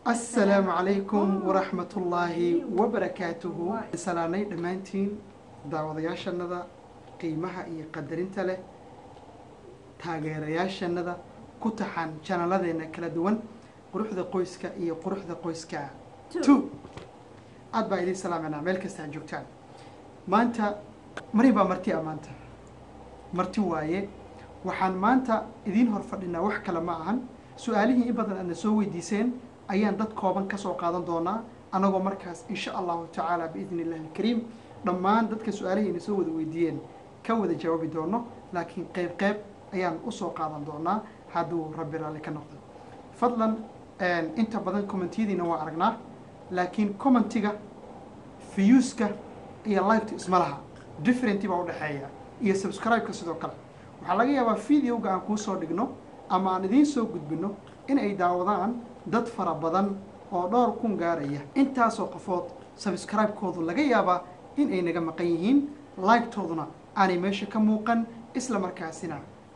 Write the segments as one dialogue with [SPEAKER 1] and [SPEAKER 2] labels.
[SPEAKER 1] asalaamu calaykum waraxmatullaahi wabarakaatuhu salaanay dhammaantiin daawadayaashanada qiimaha iyo qadarinta leh taageerayaashanada ku taxan janaaladeena kala duwan quruxda qoyska iyo quruxda qoyska two aad baa idiin salaamanaa meel kasta aad joogtaan maanta marin baa marti ah maanta marti waaye waxaan maanta idiin hor fadhinaa wax kale ma ahan su-aalihii in badan aadna soo weydiiseen ayaan dad kooban ka soo qaadan doonaa annagoo markaas insha allahu tacaala biidni illahi alkariim dhammaan dadka su-aalihii ina soo wada weydiiyeen ka wada jawaabi doono laakiin qeyb qeyb ayaan usoo qaadan doonaa hadduu rabbi raalli ka noqdo fadlan inta badan commentiyadiina waa aragnaa laakiin commentiga viewska iyo liveta isma laha different baa udhexeeya iyo subscribe-ka sidoo kale waxaa laga yaabaa videoga aan kuu soo dhigno ama aan idiin soo gudbino in ay daawadaan dad fara badan oo dhowr kun gaaraya intaasoo qofood subscribe-koodu laga yaabaa in ay naga maqan yihiin like-tooduna aanay meesha ka muuqan isla markaasina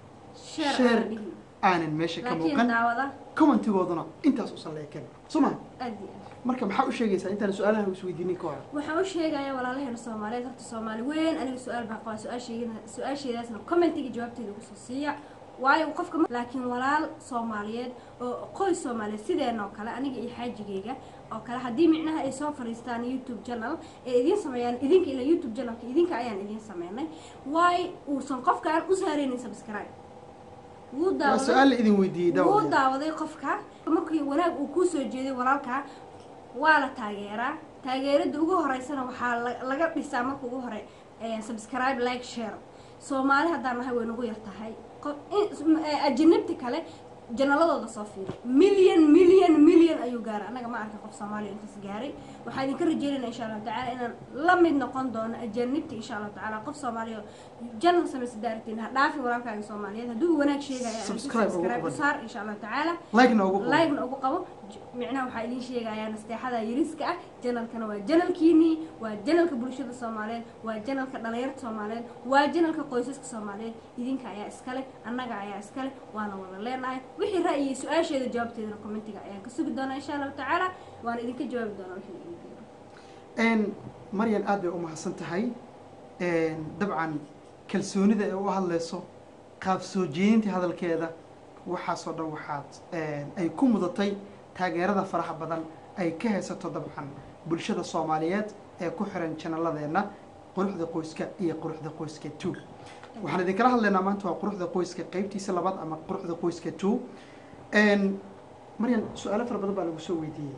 [SPEAKER 1] share aanan meesha ka muuqan commentigooduna intaas usan leeken suma marka maxaa u sheegaysaa intaan su-aalaha isweydiinin ka hor
[SPEAKER 2] waxaan u sheegayaa walaalaheena soomaaliyeed horta soomaali weyn aniga su-aal baan qabaa su-aasheedana su-aasheedaasna commentiga jawaabteeda kusoo siiya waayo qofka laakiin walaal soomaaliyeed oo qoys soomaaliyeed sideenoo kale aniga iyo xaajigeyga oo kale haddii micnaha ay soo fadhiistaan youtube channel ee idiin sameeyaan idinka ila youtube channelka idinka ayaan idiin sameynay waayo uusan qofka aan u saareynin subscribe wuu
[SPEAKER 1] waa
[SPEAKER 2] daawaday
[SPEAKER 1] su-aal la idin weydiiyey
[SPEAKER 2] wuu
[SPEAKER 1] daawada
[SPEAKER 2] daawaday qofka markii wanaag uu kuu soo jeeday walaalkaa waa la taageeraa taageerada ugu horeysana waxaa la- laga dhisaa marka ugu hore eh, subscribe like share soomaali haddaan nahay way nagu yar tahay qof in- eh, ajinabta kale janaladooda soo fiiri milyan milyan milyan ayuu gaaray annaga ma arka qof soomaaliya intaas gaaray waxaa idinka rajeynayna insha allahu tacaala inaan la mid noqon doono ajanibta insha allahu tacaala qof soomaaliya oo janal samaysa daartiin ha dhaafin walaalkaaga soomaaliyeed hadduu wanaag sheegaya
[SPEAKER 1] Subscribe ugu
[SPEAKER 2] subscribe u
[SPEAKER 1] qaban.
[SPEAKER 2] saar insha allahu tacaala
[SPEAKER 1] like-na ugu qabo
[SPEAKER 2] like-na ugu qabo J- micnaha waxaa idiin sheegayaa nasteexada yariska ah janalkana waa janalkiinii waa janalka bulshada soomaaliyeed waa janalka dhalinyarta soomaaliyeed waa janalka qoysaska soomaaliyeed idinka ayaa iskale annaga ayaa iskale waana wada leenahay wixii ra'yi su-aasheeda jawaabteedana commentiga ayaan ka sugi doonaa insha allahu tacaala waana idinka jawaabi doonaa wixii idin jiro
[SPEAKER 1] n maryan aad bay u mahadsan tahay dabcan kalsoonida ay u hadlayso qaab soo jeedinta hadalkeeda waxaasoo dhan waxaad ay ku mudatay taageerada faraha badan ay ka haysato dabcan bulshada soomaaliyeed ee ku xiran janaladeenna quruxda qoyska iyo quruxda qoyska two waxaan idinkala hadlaynaa maanta waa quruxda qoyska qeybtiisa labaad ama quruxda qoyska two maryan su-aalo fara badan baa lagu soo weydiiyey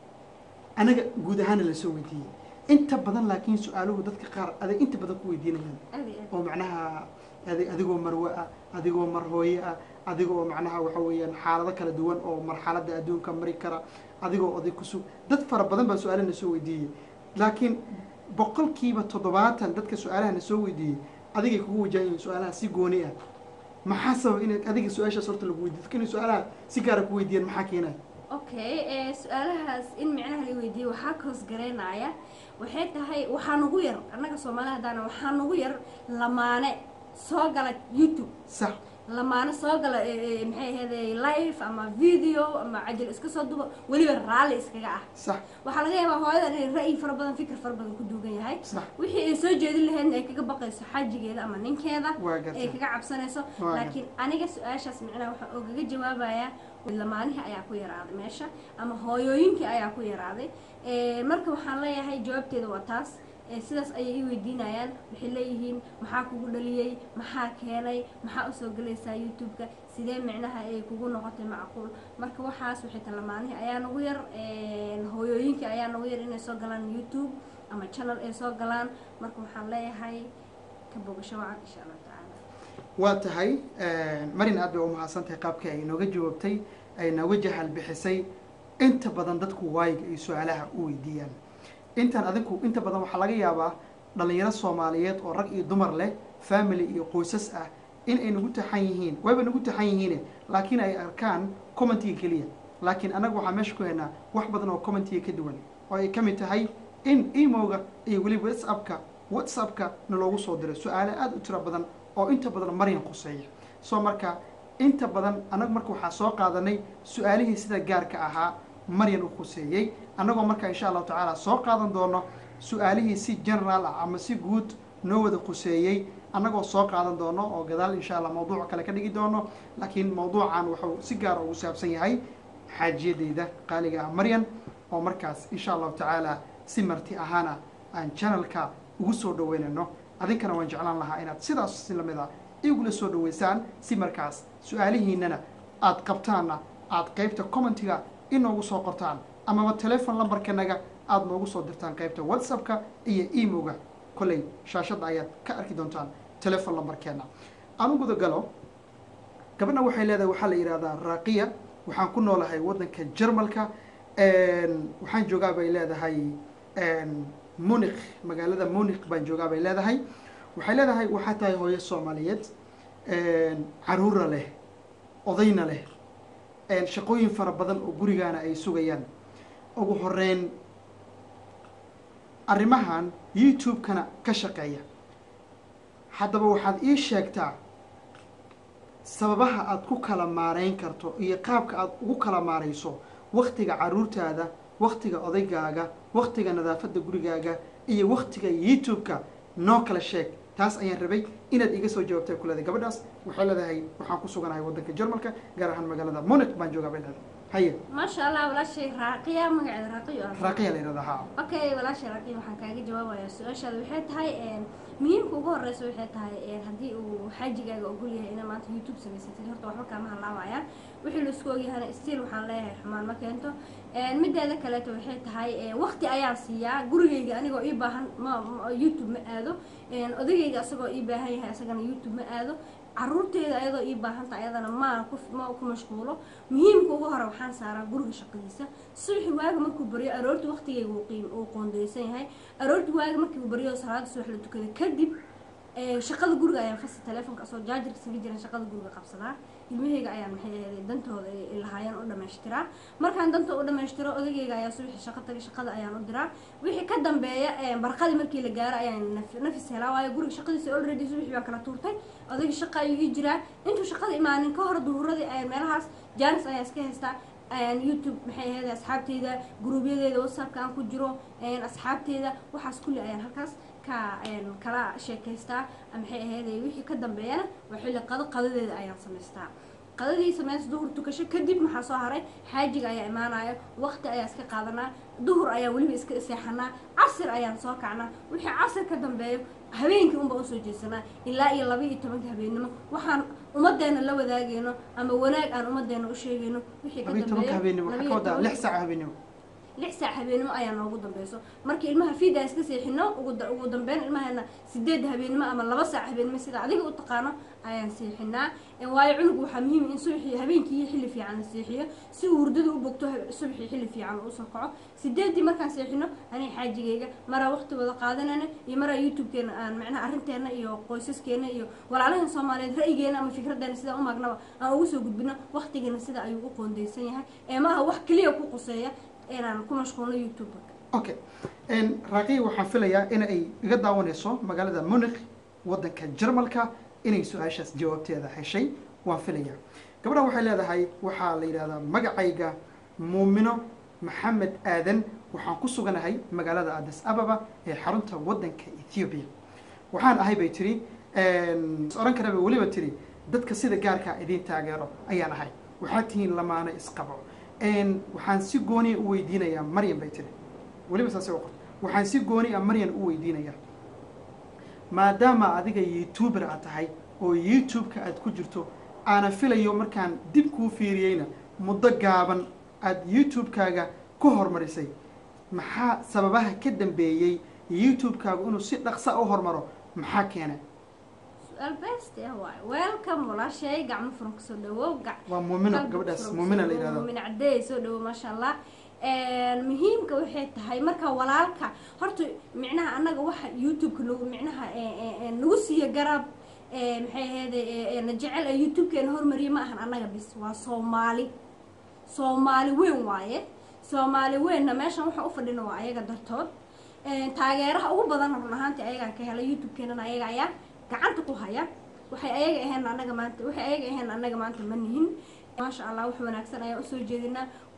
[SPEAKER 1] anaga guud ahaana la soo weydiiyey inta badan laakiin su-aaluhu dadka qaar adag inta badan ku weydiinayaan
[SPEAKER 2] aad iyo aad
[SPEAKER 1] oo macnaha adi- adigoo marwe ah adigoo mar hooye ah adigoo macnaha waxa weeyaan xaalado kala duwan oo marxaladda adduunka mari kara adigoo oday kusug dad fara badan baa su-aalahana soo weydiiyey laakiin boqolkiiba toddobaatan dadka su-aalahana soo weydiiyey adigay kugu wajahan yihiin su-aalaha si gooni ah maxaa sabab in adiga su-aashaas horta lagu weydiiyo dadka inay su-aalaha si gaara ku weydiiyaan maxaa keenaya
[SPEAKER 2] okay ee su-aalahaas in micnaha la weydiiyey waxaa koos garaynaya waxay tahay waxaa nagu yar annaga soomaali haddaana waxaa nagu yar lamaane soo gala youtube
[SPEAKER 1] sax
[SPEAKER 2] lamaane soo gala ee, ee, maxay ahayday live ama video ama cajal iska soo duba weliba raalli iskaga ah
[SPEAKER 1] sax
[SPEAKER 2] waxaa laga yaabaa hooyadan inay ra'yi fara badan fikir fara badan ku duugan yahay
[SPEAKER 1] sax
[SPEAKER 2] wixii ay soo jeedin lahaydna ay kaga baqayso xajigeeda ama ninkeeda
[SPEAKER 1] waa
[SPEAKER 2] ay
[SPEAKER 1] gartay
[SPEAKER 2] kaga cabsanayso
[SPEAKER 1] Waa
[SPEAKER 2] laakiin aniga su-aashaas micnaha waxaan ogaga jawaabayaa lamaanihii ayaa ku yaraaday meesha ama hooyooyinkii ayaa ku yaraaday Eh, marka waxaan leeyahay jawaabteeda waa taas Eh, sidaas ayay i weydiinayaan waxay leeyihiin maxaa kugu dhaliyey maxaa keenay maxaa usoo gelaysaa youtube-ka sidee micnaha ay kugu noqotay macquul marka waxaas waxay ta lamaanihii ayaa nagu yar Eh, hooyooyinkii ayaa nagu yar inay soo galaan youtube ama channel ay soo galaan marka waxaan leeyahay ka bogasho wacan insha allah tacaala
[SPEAKER 1] waa tahay marin aad bay u mahadsan tahay qaabkii ay inooga jawaabtay ay nooga jahal bixisay inta badan dadku waayiga ay su-aalaha u weydiiyaan intan adinku inta badan waxaa laga yaabaa dhalinyaro soomaaliyeed oo rag iyo dumar leh family iyo qoysas ah in ay nagu taxan yihiin wayba nagu taxan yihiine laakiin ay arkaan commentiga keliya laakiin annaga waxaa meesha ku haynaa wax badan oo commentiga ka duwan oo ay ka mid tahay in emoga iyo weliba whatsappka whatsappka na loogu soo diray su-aale aada u tiro badan oo inta badan maryan khuseeya soo marka inta badan annaga marka waxaa soo qaadanay su-aalihii sida gaarka ahaa maryan u khuseeyey annagoo marka insha allahu tacaala soo qaadan doono su-aalihii si general ah ama si guud noo wada khuseeyey annagoo soo qaadan doono oo gadaal insha allah mawduuc kale ka dhigi doono laakiin mawduucan wuxuu si gaara ugu saabsan yahay xaajiyadeyda qaaliga ah maryan oo markaas insha allahu tacaala si marti ahaana aan channelka ugu soo dhaweynayno adinkana waan jeclaan lahaa inaad sidaas si lamid a igula soo dhaweysaan si markaas su-aalihiinana aad qabtaanna aad qeybta commentiga inoogu soo qortaan amaba telefon lambarkanaga aada noogu soo dirtaan qeybta whatsappka iyo emoga kolley shaashadda ayaad ka arki doontaan telefon lambarkeena aan u guda galo gabadha waxay leedahay waxaa la yidhahdaa raaqiya waxaan ku noolahay waddanka jarmalka waxaan joogaa bay leedahay munik magaalada munik baan joogaa bay leedahay waxay leedahay waxaa tahay hooyo soomaaliyeed caruura leh odayna leh shaqooyin fara badan oo gurigaana ay sugayaan ugu horeyn arrimahan youtube-kana ka shaqeeya haddaba waxaad ii sheegtaa sababaha aada ku kala maareyn karto iyo qaabka aada ugu kala maareyso waktiga caruurtaada waktiga odaygaaga waktiga nadaafadda gurigaaga iyo waktiga youtube-ka noo kala sheeg taas ayaan rabay inaad iga soo jawaabtay kuleedahay gabadhaas waxay leedahay waxaan ku suganahay waddanka jarmalka gaar ahaan magaalada monic baan joogaa bay leedahay haye
[SPEAKER 2] maasha allah walaashay raaqiya magaceeda raaqiyo ah
[SPEAKER 1] raaqiya la yidhahdaa ha
[SPEAKER 2] okay walaashay raaqiya waxaan kaaga jawaabayaa su-aashaada waxay tahay muhiimka ugu horeysa waxay tahay haddii uu xaajigaaga ogol yahay inaa maanta youtube samaysatid horta waxba kaama halaawayaan wixii laisku ogyahana stiil waxaan leeyahay xumaan ma keento mideeda kaleeto waxay tahay wakti ayaan siiyaa gurigayga anigoo ii baahan ma youtube ma aado odagayga asagoo ii baahan yahay asagana youtube ma aado caruurteeda ayadoo ii baahanta ayadana maa ku ma ku mashquulo muhiimka ugu hore waxaan saaraa guriga shaqadiisa subaxi waaga markuu baryo aroorta waktigayga uu qiim uu qoondeysan yahay aroorta waaga markii uu baryo salaada subax la tukada kadib shaqada guriga ayaan fasi telefonka asoo jaajarka saga jiran shaqada guriga qabsadaa ilmahayga ayaan maxay ahayd dantooda lahaayeen u dhamaystiraa markaan danta u dhamaystiro odagayga ayaa subaxi shaqo tagay shaqada ayaan u diraa wixii ka dambeeya barqadii markii la gaaro ayaan nafis helaa waayo guriga shaqadiisa already subaxi baan kala tuurtay odagii shaqa ayuu ii jiraa intuu shaqada imaanin ka hor duhuradii ayaan meelahaas jaanis ayaan iska haystaa youtube maxay ahayd asxaabteyda gruubyadeeda whatsappka aan ku jiro asxaabteeda waxaas kulli ayaan halkaas ka kala sheekaystaa maxay ahayd wixii ka dambeeyana waa xilli qado qadadeeda ayaan samaystaa qadadii sameys duhur tukasho kadib maxaa soo haray xaajiga ayaa imaanaya waqti ayaa iska qaadanaa duhur ayaa weliba iska seexanaa casir ayaan soo kacnaa wixii casir ka dambeeyo habeenkii unba usoo jeesanaa ilaa iyo laba iyo tobanka habeennimo waxaan ummadeena la wadaagayno ama wanaag aan ummadeena u sheegayno wixii ka
[SPEAKER 1] labiyo tobanka habeenimo waxaa ka wadaa lix saac habeenimo
[SPEAKER 2] lix saac habeenimo ayaa noogu dambeyso marka ilmaha fiida iska seexino ugu dambeyn ilmaheena sideed habeenimo ama laba saac habeenimo sida adiga u taqaano ayaan seexinaa waayo cunugu waxaa muhiim in subaxii habeenkii xilli fiican la seexiyo si uu hurdada u bogto subaxii xilli fiican usoo kaco sideedii markaan seexino aniga xaajigayga maraa waqti wada qaadanayna iyo maraa youtube-keena aan macnaha arrinteena iyo qoysaskeena iyo walaalahan soomaaliyeed ra'yigeena ama fikradeena sidaa u maagnaba aan ugu soo gudbino waqtigeena sida ayuu u qoondeysan yahay ee maaha wax keliya ku quseeya inaan ku mashquulno youtube
[SPEAKER 1] okay raaqiya waxaan filayaa in ay iga daawanayso magaalada munik waddanka jarmalka inay su-aashaas jawaabteeda heshay waan filayaa gabadhan waxay leedahay waxaa la yidhahdaa magacayga muumino maxamed aadan waxaan ku suganahay magaalada adis ababa ee xarunta waddanka ethoobiya waxaan ahay bay tiri oran karaba weliba tiri dadka sida gaarkaa idiin taageero ayaan ahay waxaad tihiin lamaano isqabo waxaan si gooniya u weydiinayaa maryam bay tiri weliba saasay u qorta waxaan si gooni a maryan u weydiinayaa maadaama adiga youtuber aad tahay oo youtube-ka aad ku jirto aana filayo markaan dib kuu fiiriyeyna muddo gaaban aada youtube-kaaga ku horumarisay maxaa sababaha ka dambeeyey youtube-kaagu inuu si dhaqsa u hormaro maxaa keena
[SPEAKER 2] su-aal best ah waay welcome walaashay gacmo furan kusoo dhawow
[SPEAKER 1] waa muumino gabadhaas muumina la yidhahdo
[SPEAKER 2] muumina caddeey soo dhawow maasha allah muhiimka waxay tahay marka walaalka horta micnaha annaga waxa youtube-ka nagu micnaha nagu siiya garab maxay ahayd na jecel ee youtube-keena hormariya ma ahan annaga bis waa soomaali soomaali weyn waaye soomaali weynna meeshan waxaan u fadhina waa ayaga dartood taageeraha ugu badan run ahaantii ayagaan ka helay youtube-keenana ayaga ayaa gacanta ku haya waxay ayaga aheen annaga maanta waxay ayaga aheen annaga maanta ma nihin maasha allah wax wanaagsan ayaan usoo jeedinaa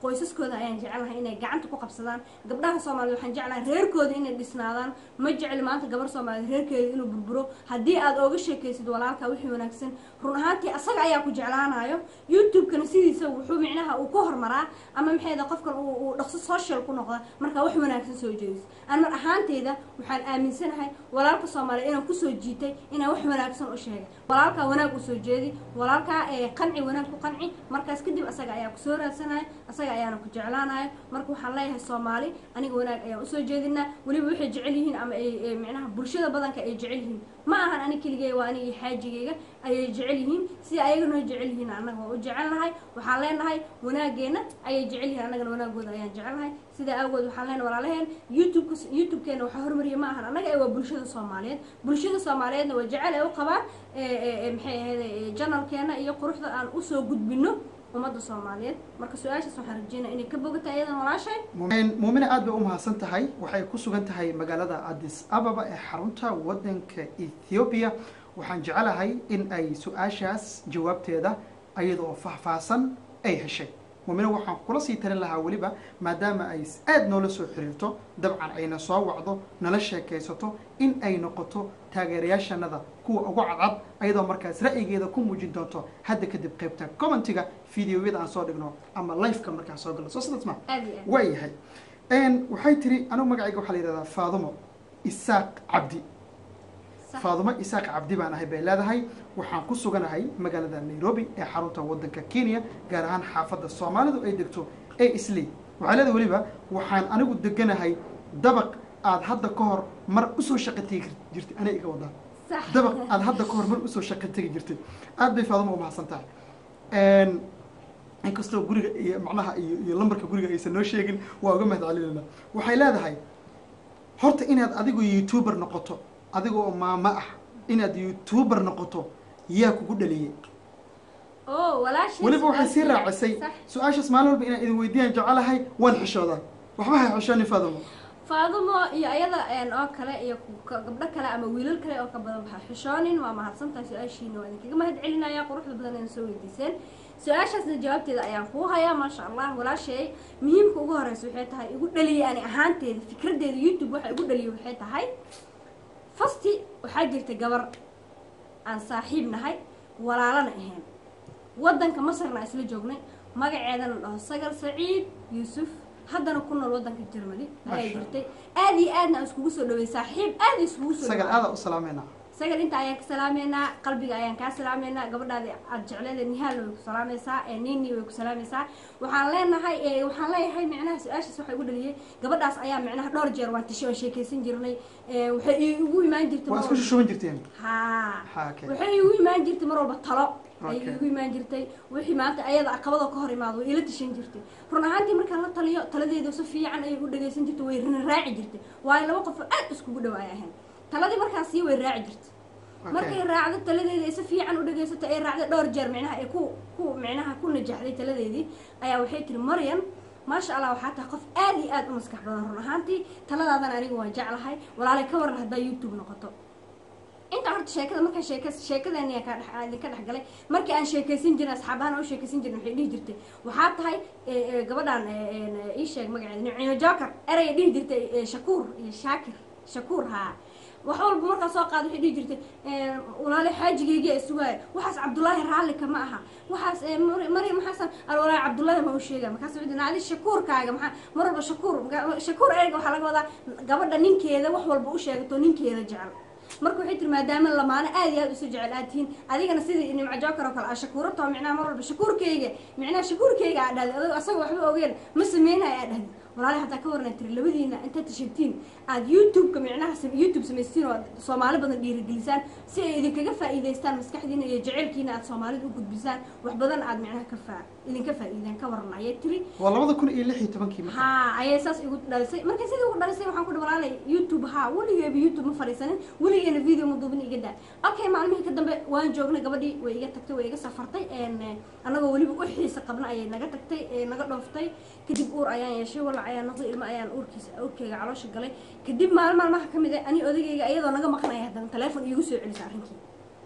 [SPEAKER 2] qoysaskooda ayaan jecelnahay inay gacanta ku qabsadaan gabdhaha soomaaliyed waxaan jeclahay reerkooda inay dhisnaadaan ma jecli maanta gabar soomaaliyeed reerkeeda inuu burburo haddii aad ooga sheekaysid walaalka wixii wanaagsan run ahaantii asaga ayaa ku jeclaanayo youtube-kana sidiisa wuxuu micnaha uu ka hormaraa ama maxayda qofkan uu dhaqso social ku noqda markaa wax wanaagsan soo jeedis aan mar ahaanteyda waxaan aaminsanahay walaalka soomaaliya inaan kusoo jiitay inaan wax wanaagsan u sheegay walaalkaa wanaag usoo jeedi walaalkaa qanci wanaag ku qanci markaas kadib asaga ayaa kusoo raadsanaya asaga ayaana ku jeclaanayo marka waxaan leeyahay soomaali aniga wanaag ayaan usoo jeedinaa weliba waxay jecel yihiin ama ay micnaha bulshada badanka ay jecel yihiin ma ahan ani keligey waa aniga xaajigeyga ayay jecel yihiin sida ayagana jecel yihiin annaga waa u jecelnahay waxaan leenahay wanaageena ayay jecel yihiin annagana wanaagooda ayaan jecelnahay sidaa awgeed waxaan leenahay walaalaheen youtube youtube-keena waxaa hormariya ma ahan annaga ee waa bulshada soomaaliyeed bulshada soomaaliyeedna waa jecel ay u qabaan maxay ahayd janalkeena iyo quruxda aan usoo gudbino ummadda soomaaliyeed marka su-aashaas waxaan rajeynaya inay ka bogata iyadan walaashay
[SPEAKER 1] muumine aad bay u mahadsan tahay waxay ku sugan tahay magaalada addis ababa ee xarunta waddanka ethoobiya waxaan jecelahay in ay su-aashaas jawaabteeda iyada oo faahfaahsan ay heshay muumine waxaan kula sii talin lahaa weliba maadaama ay aada noola soo xiriirto dabcan ayna soo wacdo nala sheekaysato in ay noqoto taageerayaashanada kuwa ugu cadcad ayadoo markaas ra'yigeeda ku muujin doonto hadda kadib qaybta commentiga videoyada aan soo dhigno ama lifeka markaan soo galno soo sidaas ma
[SPEAKER 2] aad iyo aad
[SPEAKER 1] waa yahay waxay tiri anigu magacayga waxaa la yidhahdaa faadumo isaaq cabdi
[SPEAKER 2] sax
[SPEAKER 1] faadumo isaaq cabdi baan ahay bay leedahay waxaan ku suganahay magaalada nairobi ee xarunta waddanka kenya gaar ahaan xaafadda soomaalidu ay degto ee isley waxaa leedahay weliba waxaan anigu deganahay dabaq aad hadda ka hor mar usoo shaqo tegi jirtay anay iga wadaa
[SPEAKER 2] sax
[SPEAKER 1] dabaq aad hadda ka hor mar usoo shaqo tegi jirtay aad bay faadumo u mahadsan tahay inkastoo guriga iyo macnaha iyo iyo lambarka guriga aysan noo sheegin waa uga mahad celinayna waxay leedahay horta inaad adigu youtuber noqoto adiga oo maamo ah inaad youtuber noqoto yaa kugu dhaliyey
[SPEAKER 2] oo walaashay
[SPEAKER 1] weliba waxay sii
[SPEAKER 2] su-aasha-
[SPEAKER 1] raacisay
[SPEAKER 2] sax
[SPEAKER 1] su-aashaas maalin walba inaan idin weydiiyaan jecelahay waan xishoodaa waxba hay xishoonin faadumo
[SPEAKER 2] faadumo iyo ayada een oo kale iyo ku- ka- gabdho kale ama wiilal kale oo ka badan waxaa xishoonin waa mahadsantahay su-aashiina waa idinkaga mahad celinaya quruxda badan ayna soo weydiiseen su-aashaasna jawaabteeda ayaan kuu hayaa maasha allah walaashay muhiimka ugu horeysa waxay tahay igu dhaliyay ani ahaanteeda fikradeeda youtube waxa igu dhaliyay waxay tahay fasti waxaa jirta gabar aan saaxiib nahay walaalana ahayn waddanka masarna aan isla joognay magaceedana dhaho sagal saciid yuusuf haddana ku nool waddanka germany ayaa
[SPEAKER 1] Masha
[SPEAKER 2] jirtay aad iyo aadna aan iskugu soo dhawey saaxiib aad iskugu soo
[SPEAKER 1] sagal
[SPEAKER 2] dhaweey.
[SPEAKER 1] aada u salaameynaa
[SPEAKER 2] sagal inta ayaan ka salaameynaa qalbiga ayaan kaa salaameynaa gabadhaadi aad jecleeda nihaalna way ku salaamaysaa ee nini way ku salaamaysaa waxaan leenahay ee waxaan leeyahay micnaha su-aashaas waxaa igu dhaliyay gabadhaas ayaa micnaha dhowr jeer waan tisho waan sheekaysan jirnay ee waxay igu imaan jirtay
[SPEAKER 1] waa
[SPEAKER 2] mar
[SPEAKER 1] isku
[SPEAKER 2] walba-
[SPEAKER 1] shushuban jirteen
[SPEAKER 2] haa
[SPEAKER 1] Ha, okay.
[SPEAKER 2] waxay igu imaan jirtay mar walba talo ayay
[SPEAKER 1] Okay.
[SPEAKER 2] igu imaan jirtay wixii maanta ayada caqabada ka hor imaado way ila tashan jirtay run ahaantii markaan la taliyo taladeeda si fiican ayay u dhagaysan jirtay way rina raaci jirtay waayo laba qof oo aad iskugu dhawaay ahayn taladii markaan sii way raaci jirtay
[SPEAKER 1] Okay.
[SPEAKER 2] markay raacdo taladeedii ay si fiican u dhagaysato ay raacday dhowr jeer micnaha ay ku ku micnaha ku najaxday taladeedii ayaa waxay tiri maryan maasha allah waxaa tahay qof aad iyo aad u maskax badan run ahaantii taladaadana aniga waan jeclahay walaalay ka waran haddaa youtube noqoto inta horta sheekada markaan sheeka sheekadeeni ka dhex idinka dhex galay markii aan sheekaysan jirin asxaabahan u sheekaysan jirin waxay dhihi jirtay waxaa tahay ee, ee, gabadhan ee, ee, ii sheeg magaceeda nicino joker eraya dhihi jirtay ee, shakuur iyo shaakir shakuur haa wax walba markaa soo qaada waxay dhihi jirtay ee, walaale xaajigeyga sugaaya waxaas cabdullaahi raalli kama aha waxaas ee, Mar- maryam xasan al walaale cabdullaahi ma u sheega markaas wuxuu yidhi, adi shakuurkaaga maxaa mar walba shakuur marka- shakuur ereyga waxaa laga wadaa gabadha ninkeeda wax walba u sheegato ninkeeda jecel marka waxay tiri maadaama lamaano aad iyo aad isu jecel aad tihiin adigana sidii nimco joker oo kale aa shakuurato micnaha mar walba shakuurkeyga micnaha shakuurkeyga aa dhahday adigo asaga waxba ogeen ma sameynaya aa dhahday walaali hataa ka warna tiri labadiina intaad tashatiin aad youtube-ka micnaha sam- youtube samaystiin oo aad soomaali badan dhiirigelisaan si ay idinkaga faa'iidaystaan maskaxdiina iyo jaceylkiina aad soomaalida u gudbisaan wax badan aad micnaha ka faa idinka faa'iidaan ka waran ayay tiri
[SPEAKER 1] waa labada kun iyo lix iyo tobankii marka
[SPEAKER 2] haa ayay saas igu dhalisay marka sidii ugu dhalisay waxaan ku dhi walaalay youtube haa weligeeba youtube ma fadhiisanin weligeena video ma duubin iga daa okay maalmihii ka dambe waan joognay gabadhii way iga tagtay way iga safartay een, eh, annagoo weliba u xiisa qabna ayay naga tagtay ee naga dhooftay kadib uur ayaan yeeshay walac ayaan noqday ilmo ayaan uurkiisa uurkeyga caloosha galay kadib maalin maalmaha ka mid ah ani odagayga iyadoo naga maqnaya haddana teleefon iigu soo celisa arrinkii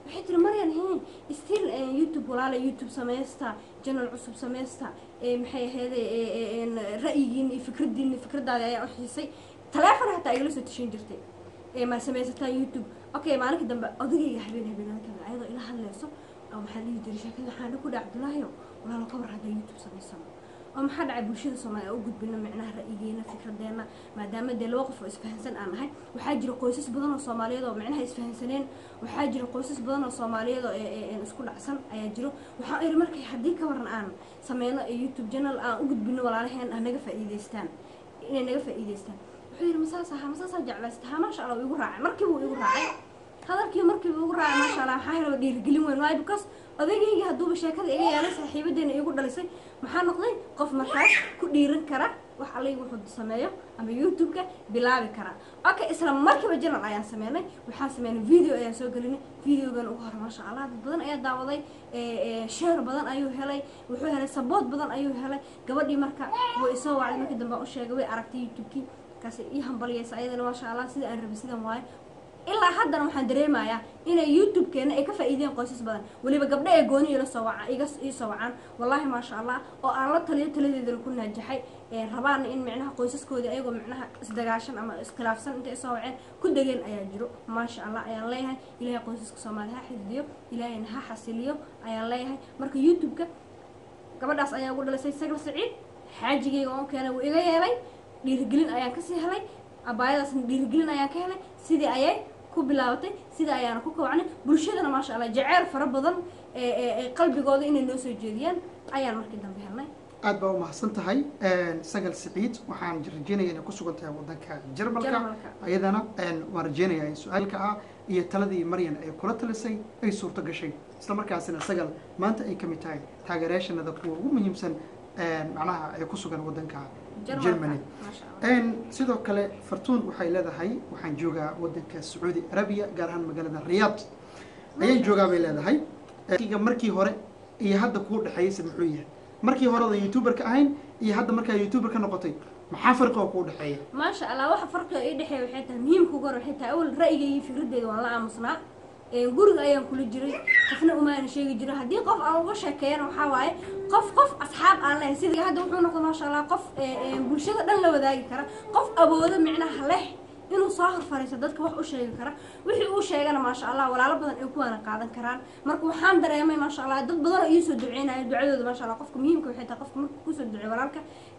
[SPEAKER 2] waxay tiri maryan hen still youtube walaala youtube samaysta janal cusub samaysta maxay ahayd ra'yigiina iyo fikradiina fikradaada ayaa u xiisay taleefon hataa igala soo tashan jirtay ma samaysataan youtube okay maalinka dambe odagayga habeen habeenada kamid ayadoo ila hadlayso oo maxaa dhihi jiray sheekada waxaan ku dhac abdullaahiyo walaalo ka war haddaa youtube samaysano oo maxaa dhacay bulshada soomaaliya u gudbino micnaha ra'yigeena fikradeena maadaama dee laba qof oo isfahansan aan nahay waxaa jira qoysas badan oo soomaaliyeed oo micnaha isfahansaneen waxaa jira qoysas badan oo soomaaliyeed oo isku dhacsan ayaa jiro waxaa iri markay haddii ka waran aan sameyno youtube channel aan u gudbino walaalaheen ah naga faa'iidaystaan inay naga faa'iidaystaan wuxuu yidhi masaas ahaa masaasaa jeclaysta haa maasha allah igu raacay markiiba igu raacay hadalkii markiiba igu raacay maasha allah maxaa helaba dhiirigelin weyn waayo because odaygayga hadduuba sheekada iga yeelay saaxiibadeena igu dhalisay maxaa noqday qof markaas ku dhiiran kara wax allayga wuxuu sameeyo ama youtube-ka bilaabi kara okay isla markiiba janal ayaan sameynay waxaan sameynay video ayaan soo gelinay videogan ugu hore maasha allah dad badan ayaa daawaday sheer badan ayuu helay wuxuu helay sabood badan ayuu helay gabadhii marka way isoo wacday markii dambe u sheegay way aragtay youtube-kii markaas ii hambaliyaysa ayadana maasha allah sida aan rabay sidan waayo ilaa haddana waxaan dareemayaa inay youtube-keena ay ka faa'iideen qoysas badan weliba gabdho ee gooni ila soo waca iga ii soo wacaan wallaahi maasha allah oo aan la taliyo taladeedana ku naajaxay rabaana in micnaha qoysaskoodii ayagoo micnaha isdagaashan ama iskhilaafsan intay soo waceen ku degeen ayaa jiro maasha allah ayaan leeyahay ilaahay qoysaska soomaaliya ha xifdiyo ilaahayna ha xasiliyo ayaan leeyahay marka youtube-ka gabadhaas ayaa ugu dhalisay sagal saciid xaajigayga oon keenay wuu iga yeelay dhiirigelin ayaan kasii helay abaayadaasna dhiirigelin ayaan ka helay sidii ayay ku bilaabatay sida ayaana ku kawacnay bulshadana maasha allah jaceyl fara badan qalbigooda inay noo soo jeediyaan ayaan markii dambe helnay
[SPEAKER 1] aad baa umahadsan tahay sagal siciid waxaan rajeynaya inay ku sugan tahay wadanka jarmalka ayadana waan rajeynayaa in su-aalka ah iyo taladii maryan ay kula talisay ay suurto gashay isla markaasina sagal maanta ay ka mid tahay taageerayaashanada kuwa ugu muhiimsan macnaha ay ku sugan wadanka germany sidoo kale fartuun waxay leedahay waxaan joogaa wadanka sacuudi arabiya gaar ahaan magaalada riyaad ayaan joogaa bay leedahay markii hore iyo hadda kuu dhexeeyeyse muxuu yahay markii hore odan youtuber ka ahayn iyo hadda markaa youtuber ka noqotay maxaa farqi oo kuu dhexeeya
[SPEAKER 2] maasha allah waxa farqiga ii dhexeeya waxay tahay muhiimka ugu hore waxay tahay awal ra'yiga iyo fikraddeeda waan la aamusnaa guriga ayaan kula jiray qofna umaana sheegi jirin haddii qof aan uga sheekeeyana waxaa waaye qof qof asxaab aan lehay sida hadda wuxuu noqda maasha allah qof bulshada dhan la wadaagi kara qof awoodo micnaha leh inuu soo hor fariisto dadka wax u sheegi kara wixii uu sheegana maasha allah walaalo badan ay kuwaana qaadan karaan marka waxaan dareemay maasha allah dad badan oo iisoo duceynaya ducadooda maasha allah qofka muhiimka waxay tahay qofka marka kusoo duceey walaalka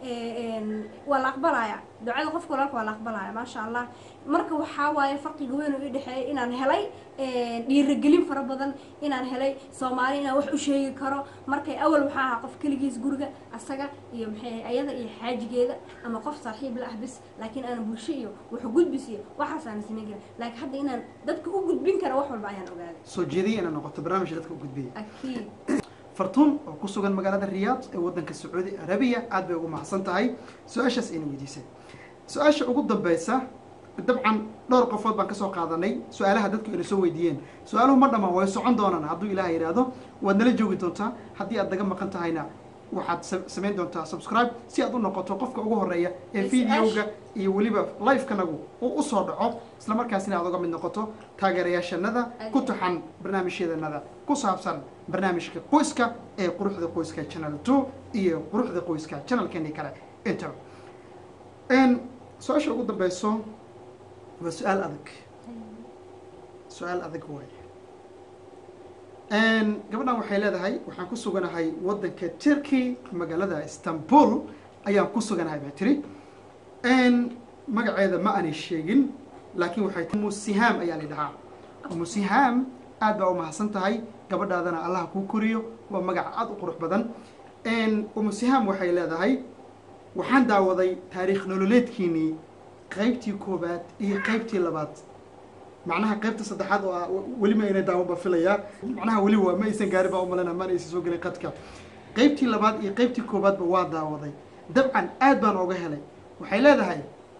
[SPEAKER 2] waa la aqbalaya ducada qofka walaalka waa la aqbalaya maasha allah marka waxaa waaye farqiga weyn oo ii dhexeeyay inaan helay dhiirigelin fara badan inaan helay soomaali inaan wax u sheegi karo markay awal waxaa ahaa qof keligiis guriga asaga iyo maxay ayada iyo xaajigeeda ama qof saaxiib la ah bis laakiin aan bulsho iyo wax gudbis iyo waxaas aan samayn karin laakiin hadda inaan dadka u gudbin kara wax walba ayaan ogaaday
[SPEAKER 1] soo jeediyay inaan noqoto barnaamijka dadka u gudbiyay
[SPEAKER 2] akiid
[SPEAKER 1] fartuun oo ku sugan magaalada riyaad ee wadanka sacuudi arabiya aad bay ugu mahadsan tahay su-aashaas ayna weydiisay su-aasha ugu dambeysa dabcan dhowr qofood baan kasoo qaadanay su-aalaha dadku ayna soo weydiiyeen su-aaluhu ma dhamaan way socon doonaan hadduu ilaah yidhaahdo waad nala joogi doontaa haddii aad naga maqan tahayna waxaad samayn doontaa subscribe si aad u noqoto qofka ugu horeeya ee videoga iyo weliba live-kanagu uu usoo dhaco isla markaasina aad uga mid noqoto taageerayaashanada ku taxan barnaamijyadanada ku saabsan barnaamijka qoyska ee quruxda qoyska channel two iyo quruxda qoyska channelkeeni kale intaba su-aasha ugu dambeyso waa su-aal adag su-aal adag waaye gabadhan waxay leedahay waxaan ku suganahay wadanka turkey magaalada istanbul ayaan ku suganahay baa tiri magaceeda ma aanay sheegin laakiin waxay tii umusihaam ayaa la dhahaa umusihaam aad baa umahadsan tahay gabadhaadana allah kuu koriyo waa magac aada u qurux badan umusihaam waxay leedahay waxaan daawaday taariikh nololeedkiinii qaybtii koobaad iyo qaybtii labaad macnaha qaybta saddexaad oo ah weli ma ayna daawan ba filayaa macnaha weli waa ma aysan gaarin baa umalena mana aysan soo gelin qadka qaybtii labaad iyo qaybtii koobaadba waa daawaday dabcan aad baan ooga helay waxay leedahay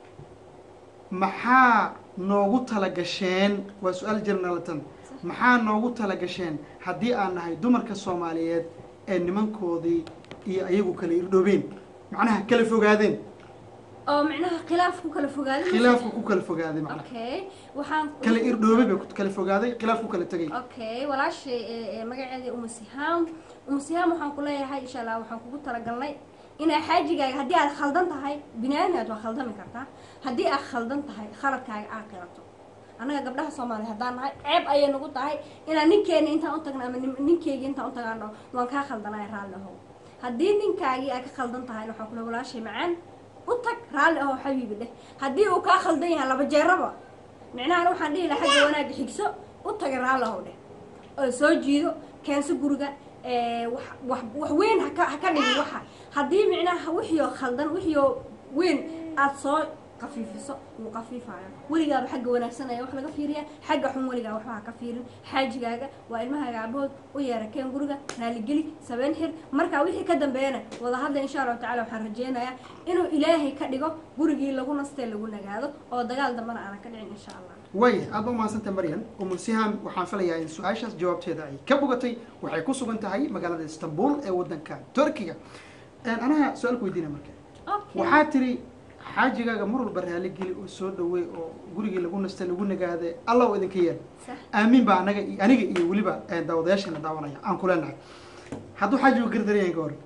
[SPEAKER 1] maxaa noogu talagasheen waa su-aal jarnalatan maxaa noogu talagasheen haddii aan nahay dumarka soomaaliyeed ee nimankoodii iyo ayagu kala irdhoobeen macnaha kala fogaadeen
[SPEAKER 2] oo micnaha khilaaf ku kala fogaaday
[SPEAKER 1] khilaafku ku kala fogaaday macnaha
[SPEAKER 2] okay waxaan
[SPEAKER 1] kala irdhoobay bay ku kala fogaaday khilaaf ku kala tegay
[SPEAKER 2] okay walaashay ee- ee magaceedii umu sihaam umu sihaam waxaan ku leeyahay insha allah waxaan kugu talagalnay inaa xaajigaaga haddii aad khaldan tahay binaadinaad waa khaldami kartaa haddii aad khaldan tahay khaladkaaga aad qirato annaga gabdhaha soomaaliya haddaan nahay ceeb ayay nagu tahay inaan ninkeena intaan u tagna ama nin- ninkeyga intaan u tagaan dhaho waan kaa khaldanay raalli ahow haddii ninkaagii aad ka khaldan tahay waxaan kule walaashay macaan u tag raalli ahow xabiibi dheh haddii uu kaa khaldan yahay laba jeeraba micnahan waxaan dhihi lahaa xagga wanaagga xigso u taga raalli ahow dheh oo soo jiido keenso guriga ee, wax wax wax weyn haka ha ka dhigin waxa haddii micnaha wixiioo khaldan wixiioo weyn aada soo qafiifiso wuu qafiifayo weligaaba xagga wanaagsan ayaa wax laga fiiriya xagga xun weligaa waxba ha ka fiirin xaajigaaga waa ilmahaaga aabahood u yeera keen guriga raaligeli sabeen xir markaa wixii ka dambeeyana wada hadla insha allahu tacala waxaan rajeynayaa inuu ilaahay ka dhigo gurigii lagu nastee lagu nagaado oo dagaal dambena aanan ka dhicin insha allah
[SPEAKER 1] way aad ba umahadsantah maryan umu sihaam waxaan filayaa in su-aashaas jawaabteeda ay ka bogatay waxay ku sugan tahay magaalada istanbul ee wadanka turkiga anaha su-aalku weydiina marka
[SPEAKER 2] okay
[SPEAKER 1] waxaa tiri xaajigaaga mar walba raali geli oo soo dhaweey oo gurigii lagu nastay lagu nagaade allah u idinka yeel
[SPEAKER 2] sax
[SPEAKER 1] aamin baa anaga iyo- aniga iyo weliba eh, daawadayaashana daawanaya aan ku leenahay hadduu xaajigu gardaran yahay ka hor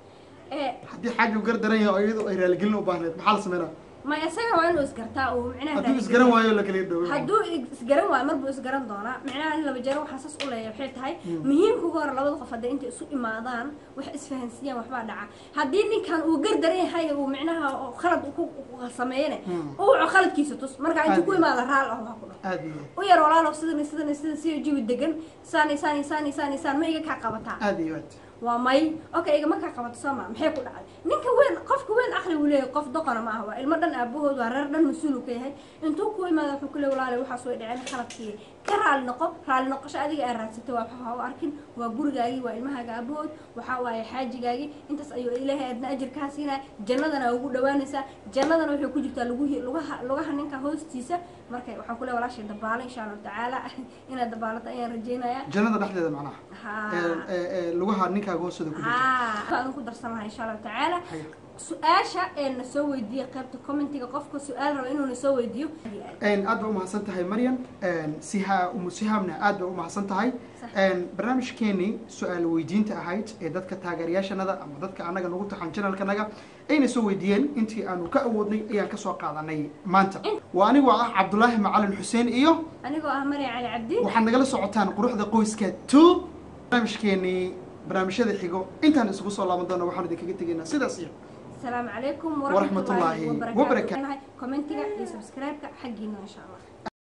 [SPEAKER 2] ee
[SPEAKER 1] haddii xaajigu gardaran yahay oo iyadoo ay raaligelin u baahneed maxaa la sameynaa
[SPEAKER 2] ma isaga waa inuu isgartaa uu micnaha
[SPEAKER 1] hadduu
[SPEAKER 2] raali
[SPEAKER 1] isgaran
[SPEAKER 2] geliyo.
[SPEAKER 1] waayo la kala dhawo
[SPEAKER 2] hadduu isgaran waayo marbuu isgaran doonaa micnaha in laba jeero waxaa saas u leeyahay waxay tahay muhiimka ugu hore labada qof hadday intay isu imaadaan wax isfahansiiyaan waxbaa dhaca haddii ninkan uu gardaran yahay uu micnaha oo khalad ku ku sameeyane
[SPEAKER 1] Hmm.
[SPEAKER 2] uu waco khaladkiisa tus markaa intuu ku
[SPEAKER 1] Aad.
[SPEAKER 2] imaada raal ah ha ku dhaho
[SPEAKER 1] aad iyo
[SPEAKER 2] u yar walaalo sidan sidan sidan si jawi degan saani saani saani saani saan ma iga kaa qabataa
[SPEAKER 1] aad iyo aad
[SPEAKER 2] waa may okay igama kaa qabato soo maa maxay ku dhacday ninka weyn qofka weyn aqli uu leeyahay qof doqona ma aha waa ilmo dhan aabahood waa reer dhan mas-uul uu ka yahay intuu ku imaada wuxuu ku leey walaale waxaas way dhaceen khaladkii ka raali noqo raali noqosho adiga aad raadsatay waa waxa u arkin waa gurigaagii waa ilmahaaga aabahood waxaa waaye xaajigaagii intaas ayuu ilaahay aadna ajir kaa siinaya jannadana ugu dhawaanaysaa jannadana waxay ku jirtaa luguhi lugaha lugaha ninka hoostiisa marka waxaan ku leey walaashay dabaalo insha allahu tacaala inaad dabaalato ayaan rajeynayaa
[SPEAKER 1] jannada dhexdeeda macnaha
[SPEAKER 2] ha
[SPEAKER 1] Ee, ee, ee, lugaha ninkaaga hoostooda ku jirta
[SPEAKER 2] aan ku darsan lahaa insha allahu tacaala
[SPEAKER 1] Haya.
[SPEAKER 2] su-aasha ee na soo weydiiya qaybta commentiga qofka su-aal raba inuu na soo weydiiyo
[SPEAKER 1] Een, aad ba umahadsan tahay maryan Een, siha umu sihaamna aad ba umahadsan tahay
[SPEAKER 2] Sax.
[SPEAKER 1] Een, barnaamijkeenii su-aal weydiinta ahayd ee dadka taageerayaashanada ama dadka anaga nagu taxan janalkanaga ayna soo weydiiyeen intii aanu ka awoodnay ayaan kasoo qaadanay maanta waa anigoo ah cabdulaahi macalin xuseen iyo
[SPEAKER 2] anigoo ah maria cali cabdi
[SPEAKER 1] waxaad nagala socotaan quruxda qoyska two barnaamijkeenii barnaamijyada xigo intaan isugu soo laaban doona waxaan idinkaga tegaynaa sidaas iyo
[SPEAKER 2] asalaamu calaykum
[SPEAKER 1] Waraxmatullaahi
[SPEAKER 2] waraxmatullaahi
[SPEAKER 1] wabarakaatu.
[SPEAKER 2] wabarakaatu commentiga iyo subscribe-ka xaggiina insha allah